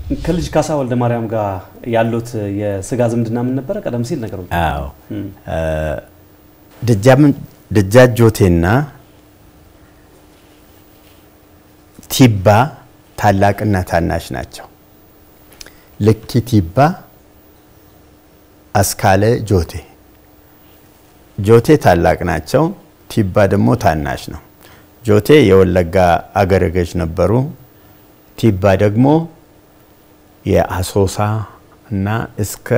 ከልጅ ካሳ ወልደ ማርያም ጋር ያሉት የስጋ ዝምድና ምን ነበረ? ቀደም ሲል ነገሩ አዎ ደጃጆቴና ቲባ ታላቅና ታናሽ ናቸው። ልኪ ቲባ አስካለ ጆቴ ጆቴ ታላቅ ናቸው። ቲባ ደግሞ ታናሽ ነው። ጆቴ የወለጋ አገረ ገዥ ነበሩ። ቲባ ደግሞ የአሶሳ እና እስከ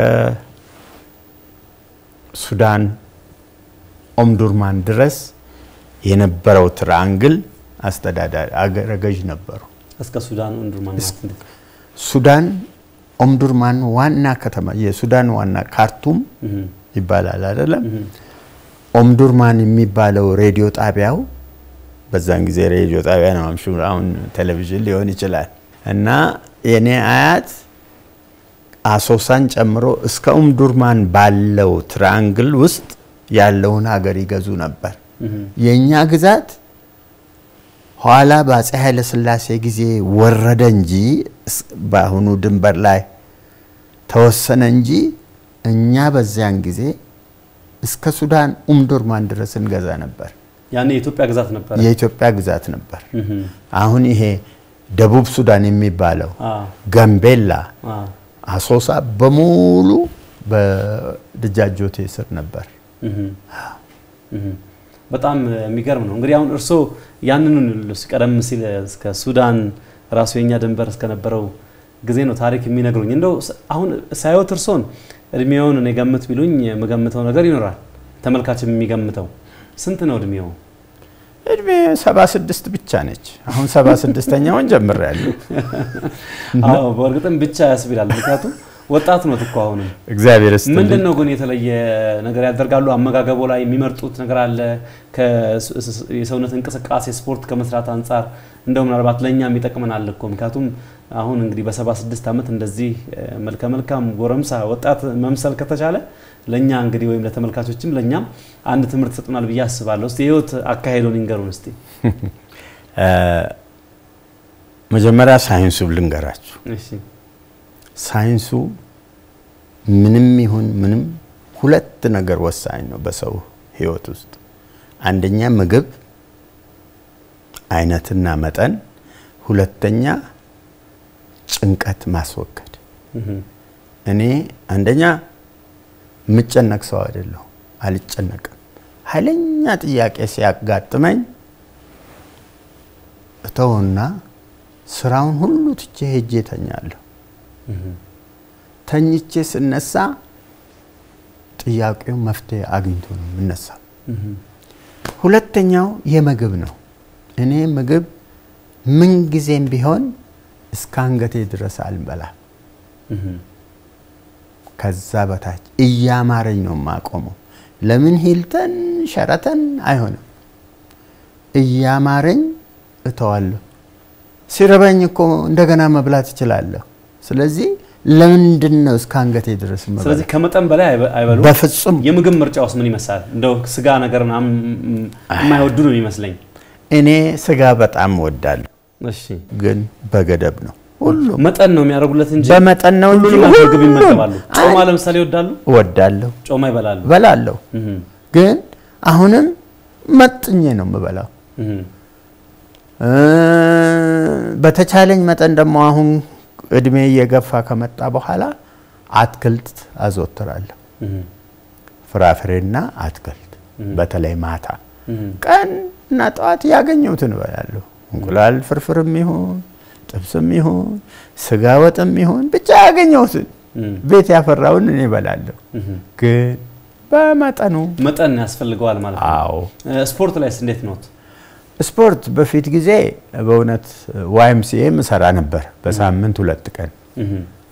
ሱዳን ኦምዱርማን ድረስ የነበረው ትራንግል አስተዳዳሪ አገረ ገዥ ነበሩ። እስከ ሱዳን ኦምዱርማን ማለት እንዴት? ሱዳን ኦምዱርማን ዋና ከተማ የሱዳን ዋና ካርቱም ይባላል አይደለም። ኦምዱርማን የሚባለው ሬዲዮ ጣቢያው በዛን ጊዜ ሬዲዮ ጣቢያ ነው፣ አሁን ቴሌቪዥን ሊሆን ይችላል። እና የኔ አያት አሶሳን ጨምሮ እስከ ኡምዱርማን ባለው ትራንግል ውስጥ ያለውን ሀገር ይገዙ ነበር። የእኛ ግዛት ኋላ በአፄ ኃይለ ሥላሴ ጊዜ ወረደ እንጂ በአሁኑ ድንበር ላይ ተወሰነ እንጂ እኛ በዚያን ጊዜ እስከ ሱዳን ኡምዱርማን ድረስ እንገዛ ነበር። ያኔ የኢትዮጵያ ግዛት ነበር። የኢትዮጵያ ግዛት ነበር። አሁን ይሄ ደቡብ ሱዳን የሚባለው ጋምቤላ፣ አሶሳ በሙሉ በደጃጆቴ ስር ነበር። በጣም የሚገርም ነው። እንግዲህ አሁን እርስዎ ያንኑን ቀደም ሲል እስከ ሱዳን ራሱ የኛ ድንበር እስከነበረው ጊዜ ነው ታሪክ የሚነግሩኝ። እንደው አሁን ሳይወት እርስዎን እድሜውን እኔ ገምት ቢሉኝ የምገምተው ነገር ይኖራል፣ ተመልካችም የሚገምተው ስንት ነው እድሜው? እድሜ ሰባ ስድስት ብቻ ነች። አሁን ሰባ ስድስተኛውን ጀምሬያለሁ። አዎ በእርግጥም ብቻ ያስብላል። ምክንያቱም ወጣት ነው እኮ አሁንም። እግዚአብሔር ይስጥልኝ። ምንድን ነው ግን የተለየ ነገር ያደርጋሉ? አመጋገቦ ላይ የሚመርጡት ነገር አለ? የሰውነት እንቅስቃሴ ስፖርት ከመስራት አንጻር እንደው ምናልባት ለእኛም ይጠቅመናል እኮ ምክንያቱም አሁን እንግዲህ በሰባ ስድስት ዓመት እንደዚህ መልከ መልካም ጎረምሳ ወጣት መምሰል ከተቻለ ለእኛ እንግዲህ ወይም ለተመልካቾችም ለእኛም አንድ ትምህርት ይሰጡናል ብዬ አስባለሁ። እስቲ የህይወት አካሄዶን ይንገሩን እስቲ። መጀመሪያ ሳይንሱ ልንገራችሁ። እሺ ሳይንሱ ምንም ይሁን ምንም ሁለት ነገር ወሳኝ ነው በሰው ህይወት ውስጥ። አንደኛ ምግብ አይነትና መጠን፣ ሁለተኛ ጭንቀት ማስወገድ። እኔ አንደኛ የምጨነቅ ሰው አይደለሁ፣ አልጨነቅም። ኃይለኛ ጥያቄ ሲያጋጥመኝ እተውና ስራውን ሁሉ ትቼ ሄጄ ተኛለሁ። ተኝቼ ስነሳ ጥያቄው መፍትሄ አግኝቶ ነው የምነሳው። ሁለተኛው የምግብ ነው። እኔ ምግብ ምን ጊዜም ቢሆን እስከ አንገቴ ድረስ አልበላም። ከዛ በታች እያማረኝ ነው የማቆመው። ለምን ሂልተን ሸረተን አይሆንም። እያማረኝ እተዋለሁ። ሲረበኝ እኮ እንደገና መብላት እችላለሁ። ስለዚህ ለምንድን ነው እስከ አንገቴ ድረስ መብላት? ስለዚህ ከመጠን በላይ አይበሉም። በፍጹም የምግብ ምርጫ ውስጥ ምን ይመስላል? እንደው ስጋ ነገር ምናምን የማይወዱ ነው የሚመስለኝ። እኔ ስጋ በጣም እወዳለሁ፣ እሺ ግን በገደብ ነው። ሁሉም መጠን ነው የሚያደርጉለት እንጂ በመጠን ነው እንጂ ሁሉንም አይነት ምግብ ሁሉም ይመገባሉ። ጮማ ለምሳሌ ይወዳሉ? እወዳለሁ፣ ጮማ ይበላሉ። እበላለሁ። እህ ግን አሁንም መጥኜ ነው የምበላው። እህ እ በተቻለኝ መጠን ደግሞ አሁን እድሜ እየገፋ ከመጣ በኋላ አትክልት አዘወትራለሁ። እህ ፍራፍሬና አትክልት በተለይ ማታ እህ ቀን እና ጠዋት ያገኘሁትን እበላለሁ። እንቁላል ፍርፍርም ይሁን ጥብስም ይሁን ስጋ ወጥም ይሁን ብቻ ያገኘሁትን እህ ቤት ያፈራውን እኔ እበላለሁ። እህ ግን በመጠኑ መጠን ያስፈልገዋል ማለት ነው። አዎ። እ ስፖርት ላይስ እንዴት ነው? ስፖርት በፊት ጊዜ በእውነት ዋይምሲኤ እሰራ ነበር በሳምንት ሁለት ቀን። እህ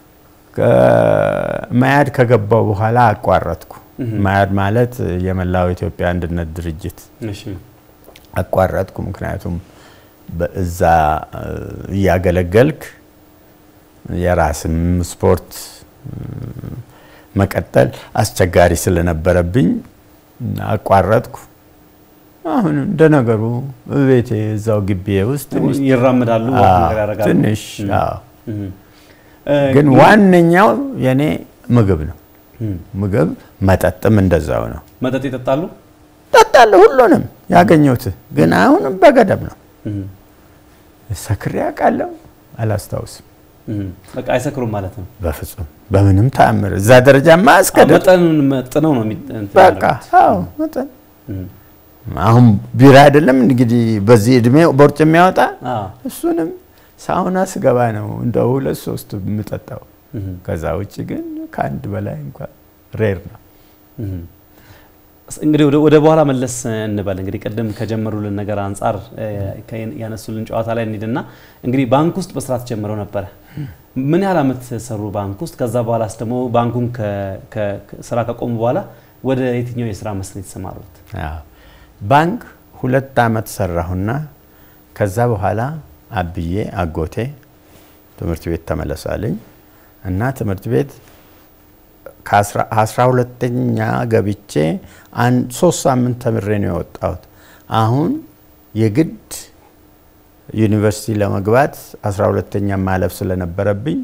መያድ ከገባው በኋላ አቋረጥኩ። መያድ ማለት የመላው ኢትዮጵያ አንድነት ድርጅት እሺ አቋረጥኩ። ምክንያቱም በእዛ እያገለገልክ የራስም ስፖርት መቀጠል አስቸጋሪ ስለነበረብኝ አቋረጥኩ። አሁን እንደ ነገሩ ቤቴ እዛው ግቢዬ ውስጥ ትንሽ ይራመዳሉ፣ ወክ ነገር ያደርጋሉ። ትንሽ እህ አዎ። እህ ግን ዋነኛው የኔ ምግብ ነው። ምግብ መጠጥም እንደዛው ነው። መጠጥ ይጠጣሉ? ጠጣለሁ፣ ሁሉንም ያገኘሁት ግን አሁንም በገደብ ነው። ሰክሬ አውቃለሁ? አላስታውስም። በቃ አይሰክሩም ማለት ነው። በፍጹም በምንም ተአምር እዛ ደረጃማ እስከ መጠኑን መጥነው ነው የሚ- እንትን በቃ ያደረጉት። አዎ መጠን አሁን ቢራ አይደለም እንግዲህ በዚህ እድሜ ቦርጭ የሚያወጣ አዎ። እሱንም ሳውና ስገባ ነው እንደ ሁለት ሶስት የምጠጣው። ከዛ ውጭ ግን ከአንድ በላይ እንኳን ሬር ነው። እንግዲህ ወደ- ወደ በኋላ መለስ እንበል። እንግዲህ ቅድም ከጀመሩልን ነገር አንጻር እ፣ ከ- ያነሱልን ጨዋታ ላይ እንሂድና እንግዲህ ባንክ ውስጥ በስራት ጀምረው ነበረ። ምን ያህል ዓመት ሰሩ ባንክ ውስጥ? ከዛ በኋላስ ደግሞ ባንኩን ከ- ከ- ከ- ስራ ከቆሙ በኋላ ወደ የትኛው የስራ መስክ ነው የተሰማሩት? አዎ። ባንክ ሁለት አመት ሰራሁና ከዛ በኋላ አብዬ አጎቴ ትምህርት ቤት ተመለሳልኝ እና ትምህርት ቤት ከአስራ ሁለተኛ ገብቼ አንድ ሶስት ሳምንት ተምሬ ነው የወጣሁት። አሁን የግድ ዩኒቨርሲቲ ለመግባት አስራ ሁለተኛ ማለፍ ስለነበረብኝ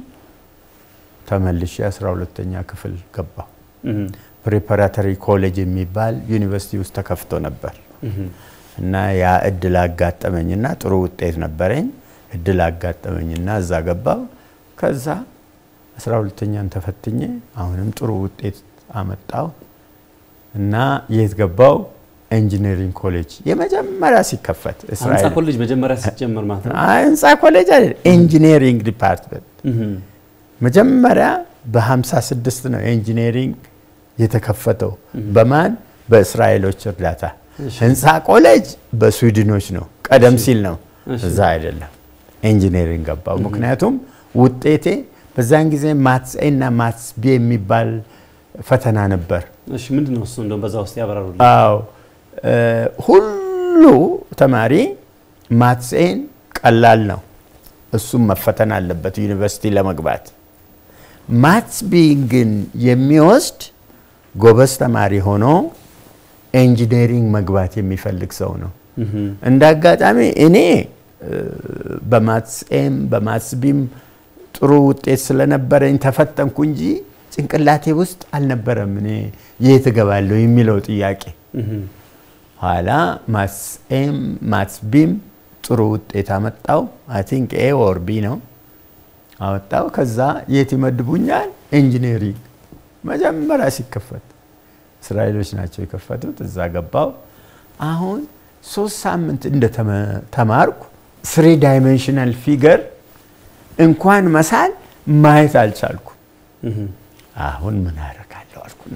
ተመልሼ አስራ ሁለተኛ ክፍል ገባሁ። እህ፣ ፕሪፓራተሪ ኮሌጅ የሚባል ዩኒቨርሲቲ ውስጥ ተከፍቶ ነበር እህ፣ እና ያ እድል አጋጠመኝና ጥሩ ውጤት ነበረኝ። እድል አጋጠመኝና እዛ ገባው። ከዛ አስራ ሁለተኛን ተፈትኜ አሁንም ጥሩ ውጤት አመጣው እና የት ገባው? ኢንጂነሪንግ ኮሌጅ የመጀመሪያ ሲከፈት ህንፃ እስራኤል ኮሌጅ መጀመሪያ ሲጀመር ማለት ነው። አይ፣ ህንፃ ኮሌጅ አይደል፣ ኢንጂነሪንግ ዲፓርትመንት እህ፣ መጀመሪያ በ56 ነው ኢንጂነሪንግ የተከፈተው። በማን በእስራኤሎች እርዳታ። እሺ። ህንፃ ኮሌጅ በስዊድኖች ነው፣ ቀደም እሺ። ሲል ነው። እሺ። እዛ አይደለም። ኢንጂነሪንግ ገባው። ምክንያቱም ውጤቴ በዛን ጊዜ ማትስ ኤ እና ማትስ ቢ የሚባል ፈተና ነበር። እሺ ምንድን ነው እሱ? እንደውም በዛ ውስጥ ያበራሩልኝ። አዎ እ፣ ሁሉ ተማሪ ማትስ ኤን ቀላል ነው፣ እሱም መፈተን አለበት ዩኒቨርሲቲ ለመግባት። ማትስ ቢን ግን የሚወስድ ጎበዝ ተማሪ ሆኖ ኢንጂነሪንግ መግባት የሚፈልግ ሰው ነው። እህ፣ እንደ አጋጣሚ እኔ እ፣ በማትስ ኤም በማትስ ቢም ጥሩ ውጤት ስለነበረኝ ተፈተንኩ እንጂ ጭንቅላቴ ውስጥ አልነበረም እኔ የት እገባለሁ የሚለው ጥያቄ። እህ፣ ኋላ ማትስ ኤም ማትስ ቢም ጥሩ ውጤት አመጣው። አይ ቲንክ ኤ ኦር ቢ ነው አወጣው። ከዛ የት ይመድቡኛል? ኢንጂነሪንግ መጀመሪያ ሲከፈት እስራኤሎች ናቸው የከፈቱት። እዛ ገባው። አሁን ሶስት ሳምንት እንደተማርኩ ስሪ ዳይሜንሽናል ፊገር እንኳን መሳል ማየት አልቻልኩም። እህ፣ አሁን ምን አደርጋለሁ አልኩና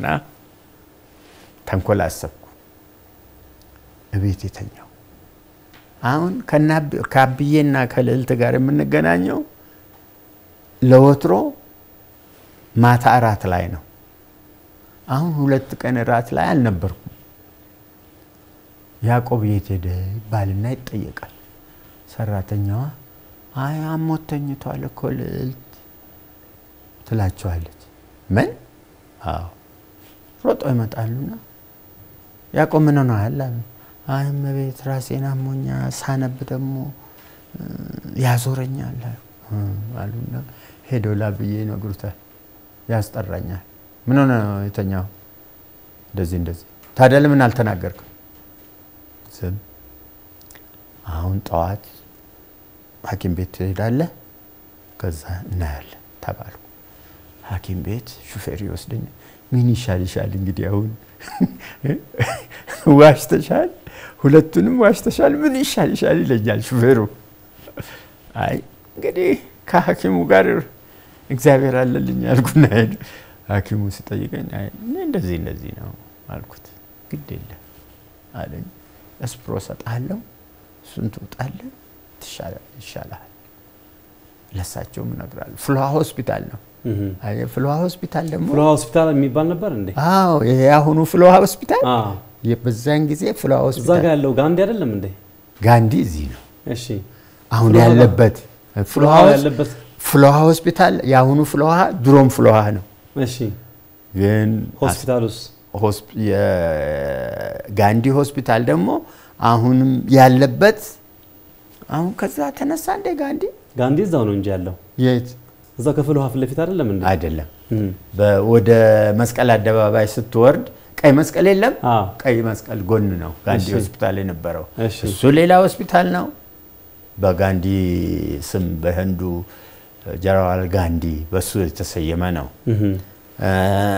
ተንኮል አሰብኩ። እቤት የተኛው አሁን ከና- ከአብዬና ከልዕልት ጋር የምንገናኘው ለወትሮ ማታ እራት ላይ ነው። አሁን ሁለት ቀን እራት ላይ አልነበርኩም። ያዕቆብ የት ሄደ ይባልና ይጠየቃል። ሰራተኛዋ አይ አሞት ተኝቷል እኮ ልዕልት ትላቸዋለች። ምን? አዎ ሮጦ ይመጣሉና ያዕቆብ ምን ሆነሃል አሉ። አይ እመቤት ራሴን አሞኛ ሳነብ ደግሞ እ፣ ያዞረኛል አሉ። እ፣ አሉና ሄደው ላብዬ ይነግሩታል። ያስጠራኛል። ምን ሆነ ነው የተኛው? እንደዚህ እንደዚህ። ታዲያ ለምን አልተናገርክም? ዝም። አሁን ጠዋት ሐኪም ቤት ትሄዳለህ፣ ከዛ እናያለን ተባልኩ። ሐኪም ቤት ሹፌር ይወስደኛል። ምን ይሻል ይሻል እንግዲህ አሁን ዋሽተሻል፣ ሁለቱንም ዋሽተሻል፣ ምን ይሻል ይሻል ይለኛል ሹፌሩ። አይ እንግዲህ ከሐኪሙ ጋር እግዚአብሔር አለልኝ አልኩና ሄድ ሐኪሙ ሲጠይቀኝ አይ እኔ እንደዚህ እንደዚህ ነው አልኩት። ግድ የለም አለኝ። እስፕሮ ሰጥሃለሁ፣ እሱን ትውጣለህ፣ ትሻላለህ፣ ይሻልሃል። ለሳቸውም እነግራለሁ። ፍልውሃ ሆስፒታል ነው። እህ። አይ ፍልውሃ ሆስፒታል ደግሞ ፍልውሃ ሆስፒታል የሚባል ነበር እንዴ? አዎ ይሄ አሁኑ ፍልውሃ ሆስፒታል አዎ። በዛን ጊዜ ፍልውሃ እዛ ሆስፒታል ጋር ያለው ጋንዲ አይደለም እንዴ? ጋንዲ እዚህ ነው እሺ። አሁን ፍልውሃ ያለበት ፍልውሃ ፍልውሃ ሆስ- ያለበት ፍልውሃ ሆስፒታል የአሁኑ ፍልውሃ ድሮም ፍልውሃ ነው። እሺ። ግን ሆስፒታሉስ ሆስፒ- የጋንዲ ሆስፒታል ደግሞ አሁንም ያለበት አሁን ከዛ ተነሳ እንደ ጋንዲ ጋንዲ እዛው ነው እንጂ ያለው የት እዛው ክፍል ውሃ ፊት ለፊት አይደለም እንዴ? አይደለም። እም፣ በ- ወደ መስቀል አደባባይ ስትወርድ ቀይ መስቀል የለም። አዎ። ቀይ መስቀል ጎን ነው ጋንዲ እሺ። ሆስፒታል የነበረው። እሺ። እሱ ሌላ ሆስፒታል ነው። በጋንዲ ስም በህንዱ ጀነራል ጋንዲ በሱ የተሰየመ ነው። እም፣ እ፣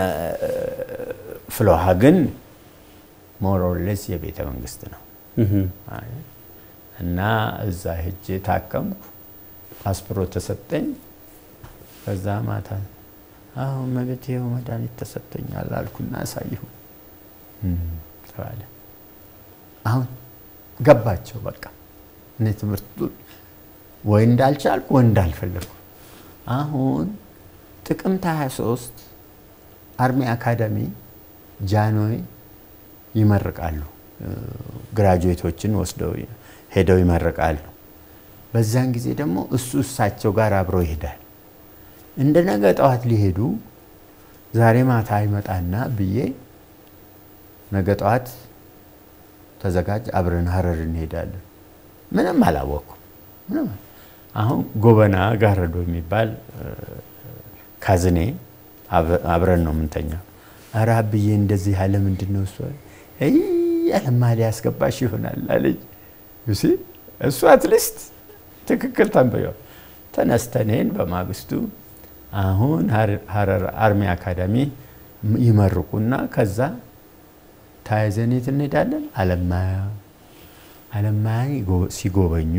ፍሎሃ ግን ሞሮሌስ የቤተ መንግስት ነው እም፣ አይ፣ እና እዛ ሄጄ ታከምኩ። አስፕሮ ተሰጠኝ። ከዛ ማታ አሁን መቤት ይኸው መድኃኒት ተሰጥቶኛል አልኩና አሳየሁ ተባለ። አሁን ገባቸው በቃ እኔ ትምህርቱ ወይ እንዳልቻልኩ ወይ እንዳልፈለግኩ። አሁን ጥቅምት 23 አርሚ አካዳሚ ጃንሆይ ይመርቃሉ። ግራጁዌቶችን ወስደው ሄደው ይመርቃሉ። በዛን ጊዜ ደግሞ እሱ እሳቸው ጋር አብሮ ይሄዳል። እንደ ነገ ጠዋት ሊሄዱ ዛሬ ማታ ይመጣና ብዬ ነገ ጠዋት ተዘጋጅ፣ አብረን ሀረር እንሄዳለን። ምንም አላወቅኩም። ምንም አሁን ጎበና ጋረዶ የሚባል ካዝኔ አብረን ነው የምንተኛው። ኧረ አብዬ እንደዚህ ያለ ምንድን ነው እሱ ያለማ ሊያስገባሽ ይሆናል አለኝ። ዩሲ እሱ አትሊስት ትክክል ተንበየው ተነስተኔን በማግስቱ አሁን ሀረር አርሚ አካዳሚ ይመርቁና ከዛ ተያይዘን የት እንሄዳለን? አለማያ አለማያ ሲጎበኙ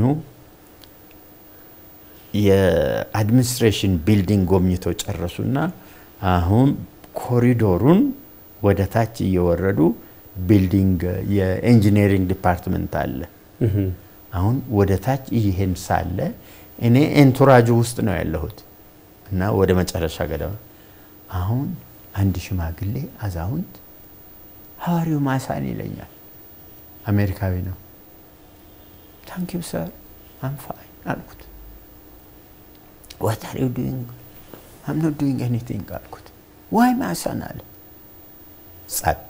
የአድሚኒስትሬሽን ቢልዲንግ ጎብኝተው ጨረሱና አሁን ኮሪዶሩን ወደ ታች እየወረዱ ቢልዲንግ የኢንጂነሪንግ ዲፓርትመንት አለ። አሁን ወደ ታች ይሄን ሳለ እኔ ኤንቱራጁ ውስጥ ነው ያለሁት እና ወደ መጨረሻ ገደማ አሁን አንድ ሽማግሌ አዛውንት ሐዋርያው ማሳን ይለኛል። አሜሪካዊ ነው። ታንክ ዩ ሰር አም ፋይን አልኩት። ዋት አር ዩ ዱይንግ አም ኖት ዱይንግ ኤኒቲንግ አልኩት። ዋይ ማሳን አለ። ጸጥ።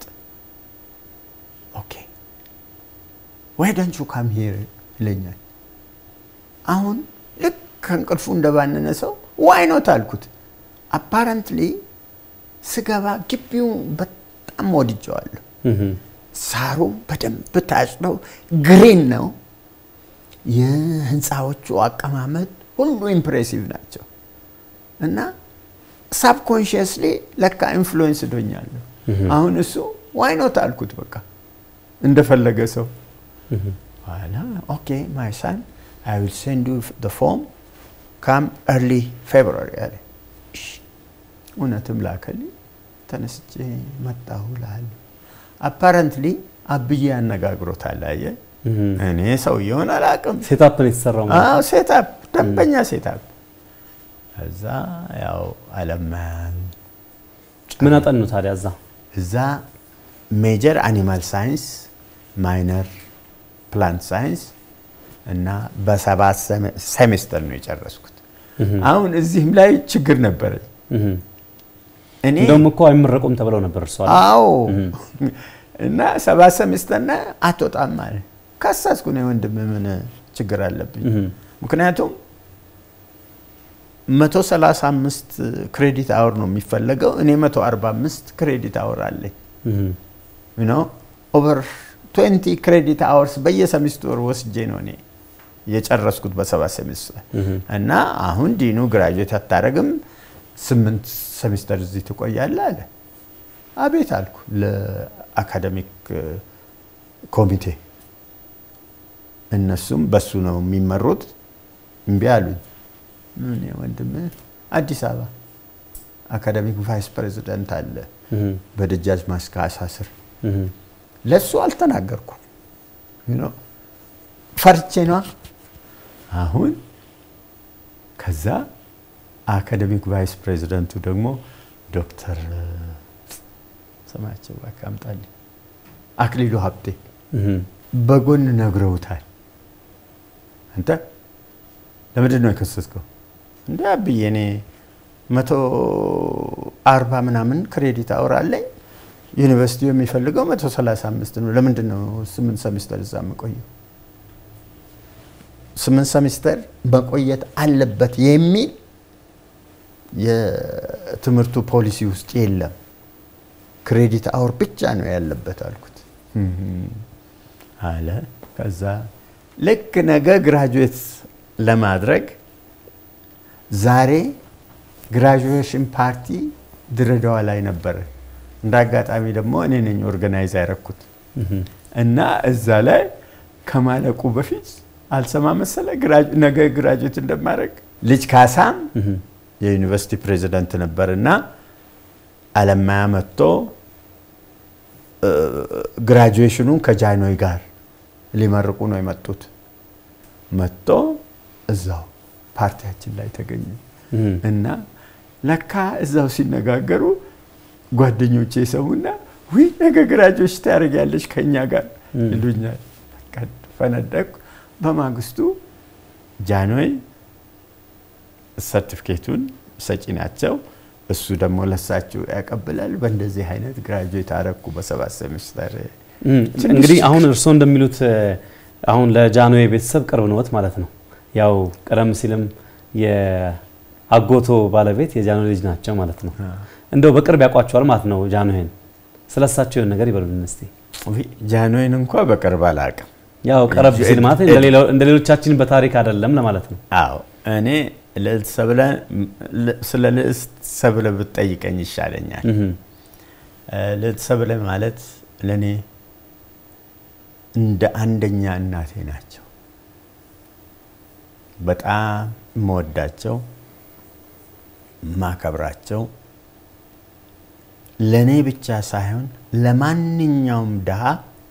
ኦኬ ዋይ ዶንት ዩ ካም ሂር ይለኛል። አሁን ልክ ከእንቅልፉ እንደባነነ ሰው ዋይ ኖት አልኩት። አፓረንትሊ ስገባ ግቢው በጣም ወድጀዋለሁ። ሳሩ በደንብ ታጭደው ግሪን ነው። የህንፃዎቹ አቀማመጥ ሁሉ ኢምፕሬሲቭ ናቸው እና ሳብኮንሽየስሊ ለካ ኢንፍሉዌንስ ዶኛለሁ። አሁን እሱ ዋይ ኖት አልኩት። በቃ እንደፈለገ ሰው ኋላ ኦኬ ማይ ሳን አይ ዊል ሴንድ ዩ ደ ፎርም ካም ኤርሊ ፌብሩዋሪ አለ። እውነትም ላከልኝ። ተነስቼ መጣሁ እልሃለሁ። አፓረንትሊ አብዬ ያነጋግሮታል። አየህ እኔ ሰውየውን አላውቅም። ሴታፕ ነው የተሰራው። አዎ ሴታፕ፣ ደንበኛ ሴታፕ። እዛ ያው አለማያን ምን አጠኑ ታዲያ እዛ? እዛ ሜጀር አኒማል ሳይንስ፣ ማይነር ፕላንት ሳይንስ እና በሰባት ሴሜስተር ነው የጨረስኩት። አሁን እዚህም ላይ ችግር ነበረኝ። እኔ እንደውም እኮ አይመረቁም ተብለው ነበር እርሷ። አዎ እና ሰባት ሴሜስተርና አትወጣም አለ። ከሳስኩ ነው ወንድም፣ ምን ችግር አለብኝ? ምክንያቱም 135 ክሬዲት አወር ነው የሚፈለገው። እኔ 145 ክሬዲት አወር አለኝ። ኖ ኦቨር 20 ክሬዲት አወርስ በየሰሚስተሩ ወስጄ ነው እኔ የጨረስኩት በሰባት ሴሚስተር እና አሁን ዲኑ ግራጁዌት አታረግም ስምንት ሴሚስተር እዚህ ትቆያለህ አለ። አቤት አልኩ ለአካደሚክ ኮሚቴ። እነሱም በሱ ነው የሚመሩት። እምቢ አሉኝ። ምን ወንድም አዲስ አበባ አካደሚክ ቫይስ ፕሬዚደንት አለ በደጃች ማስካሳ ስር ለሱ አልተናገርኩም። ፈርቼ ነዋ። አሁን ከዛ አካደሚክ ቫይስ ፕሬዚደንቱ ደግሞ ዶክተር ስማቸው እባክህ አምጣልኝ አክሊሉ ሀብቴ በጎን ነግረውታል። አንተ ለምንድን ነው የከሰስከው? እንደ አብዬ እኔ መቶ አርባ ምናምን ክሬዲት አወር አለኝ ዩኒቨርሲቲው የሚፈልገው መቶ ሰላሳ አምስት ነው። ለምንድን ነው ስምንት ሰሚስተር እዛ የምቆየው? ስምንት ሰሚስተር መቆየት አለበት የሚል የትምህርቱ ፖሊሲ ውስጥ የለም፣ ክሬዲት አወር ብቻ ነው ያለበት አልኩት አለ። ከዛ ልክ ነገ ግራጁዌት ለማድረግ ዛሬ ግራጁዌሽን ፓርቲ ድሬዳዋ ላይ ነበረ። እንደ አጋጣሚ ደግሞ እኔ ነኝ ኦርጋናይዝ ያደረኩት እና እዛ ላይ ከማለቁ በፊት አልሰማ መሰለ ነገ ግራጁዌት እንደማድረግ ልጅ ካሳም የዩኒቨርሲቲ ፕሬዚደንት ነበር እና አለማያ መጥቶ ግራጁዌሽኑን ከጃንሆይ ጋር ሊመርቁ ነው የመጡት። መጥቶ እዛው ፓርቲያችን ላይ ተገኙ እና ለካ እዛው ሲነጋገሩ ጓደኞቼ ሰሙና ውይ ነገ ግራጁዌት ታደርጊያለሽ ከኛ ጋር ይሉኛል። ፈነደቅኩ። በማግስቱ ጃንሆይ ሰርቲፊኬቱን ሰጪ ናቸው። እሱ ደግሞ ለሳችሁ ያቀብላል። በእንደዚህ አይነት ግራጁዌት አረግኩ በሰባት ሴሚስተር። እንግዲህ አሁን እርስዎ እንደሚሉት አሁን ለጃንሆይ ቤተሰብ ቅርብ ነዎት ማለት ነው። ያው ቀደም ሲልም የአጎቶ ባለቤት የጃንሆይ ልጅ ናቸው ማለት ነው። እንደው በቅርብ ያውቋቸዋል ማለት ነው ጃንሆይን። ስለሳቸው የሆነ ነገር ይበሉልን እስቲ። ጃንሆይን እንኳ በቅርብ አላውቅም። ያው ቀረብ ሲል ማለት እንደ ሌሎቻችን በታሪክ አይደለም ለማለት ነው። አዎ እኔ ልዕልት ሰብለ ስለ ልዕልት ሰብለ ብትጠይቀኝ ይሻለኛል። ልዕልት ሰብለ ማለት ለእኔ እንደ አንደኛ እናቴ ናቸው። በጣም የምወዳቸው ማከብራቸው ለእኔ ብቻ ሳይሆን ለማንኛውም ድሃ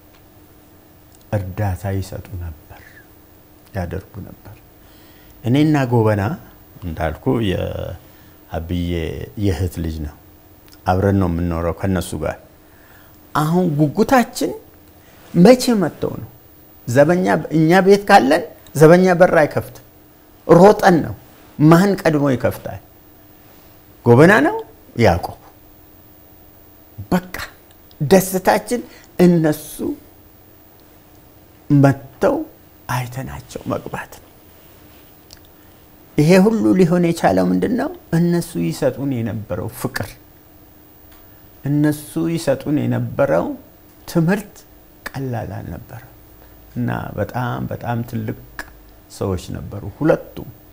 እርዳታ ይሰጡ ነበር፣ ያደርጉ ነበር። እኔና ጎበና እንዳልኩ የአብዬ የእህት ልጅ ነው። አብረን ነው የምንኖረው ከነሱ ጋር። አሁን ጉጉታችን መቼ መጥተው ነው ዘበኛ እኛ ቤት ካለን ዘበኛ በር አይከፍትም። ሮጠን ነው ማን ቀድሞ ይከፍታል? ጎበና ነው ያዕቆብ። በቃ ደስታችን እነሱ መጥተው አይተናቸው መግባት ነው። ይሄ ሁሉ ሊሆን የቻለው ምንድን ነው? እነሱ ይሰጡን የነበረው ፍቅር፣ እነሱ ይሰጡን የነበረው ትምህርት ቀላል አልነበረም እና በጣም በጣም ትልቅ ሰዎች ነበሩ ሁለቱም።